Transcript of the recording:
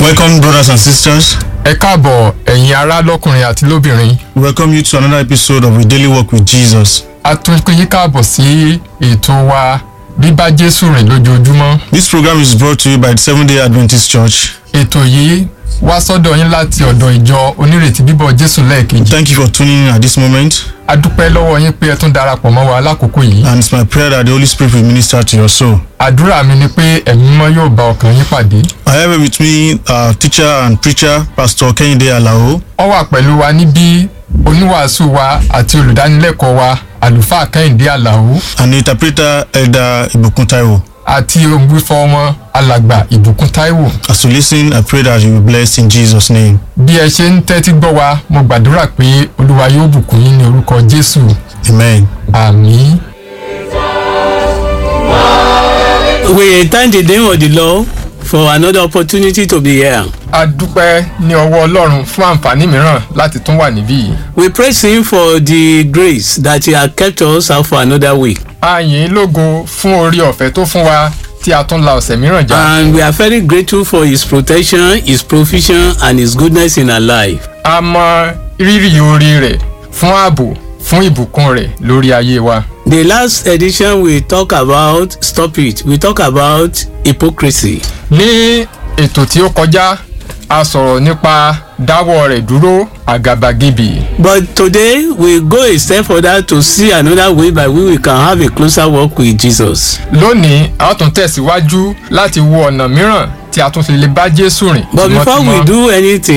Welcome, brothers and sisters. ẹ káàbọ̀ ẹ̀yin ará lọ́kùnrin àti lóbìnrin Welcome you to another episode of A Daily Walk with Jesus. a tún pín yín káàbọ̀ sí ètò wa bíbá jésù rìn lójoojúmọ́ This program is brought to you by the Seventh day Adventist Church. ètò yìí wá sọ́dọ̀ yín láti ọ̀dọ̀ ìjọ onírètí bíbọ̀ jésù lẹ́ẹ̀kejì Thank you for tuning in at this moment, a dúpẹ́ lọ́wọ́ yín pé ẹ tún darapọ̀ mọ́ wa lákòókò yìí and it's my prayer that the Holy Spirit will minister to your soul. àdúrà mi ni pé ẹ̀mí mímọ́ yóò bá ọkàn yín pàdé I have with me our teacher and preacher, Pastor Kehinde Alao, wọ́n wà pẹ̀lú wa níbí oníwàásù wa àti olùdánilẹ́kọ̀ọ́ wa àlùfáà kẹ́hìndé àlàó and the interpreter, Elder Ibukun Taiwo. àti ògbúfọ́ wọn alàgbà ìbùkún táíwò As you listen, I pray that you will be blessed in Jesus' name. bí ẹ ṣe ń tẹ́tí gbọ́ wa mo gbàdúrà pé olúwa yóò bùkún yín ní orúkọ jésù Amen. àmín. We thank the name of the Lord for another opportunity to be here. a dúpẹ́ ní ọwọ́ ọlọ́run fún àǹfààní mìíràn láti tún wà níbí yìí. We praise Him for the grace that He has kept us out for another week. a yìn ín lógo fún orí ọ̀fẹ́ tó fún wa tí a tún la ọ̀sẹ̀ mìíràn já. And we are very grateful for His protection, His provision, and His goodness in our life. a mọ rírì orí rẹ̀ fún ààbò fún ìbùkún rẹ̀ lórí ayé wa. The last edition we talk about, stop it, we talk about hypocrisy. ní ètò tí ó kọjá a sọ̀rọ̀ nípa dáwọ́ rẹ̀ dúró àgàbàgebè. But today we go a step further to see another way by which we can have a closer walk with Jesus. lónìí a ó tún tẹ̀síwájú láti wo ọ̀nà mìíràn tí a tún fi lè bá jésù rìn. But before we tímọ́tímọ́. do anything,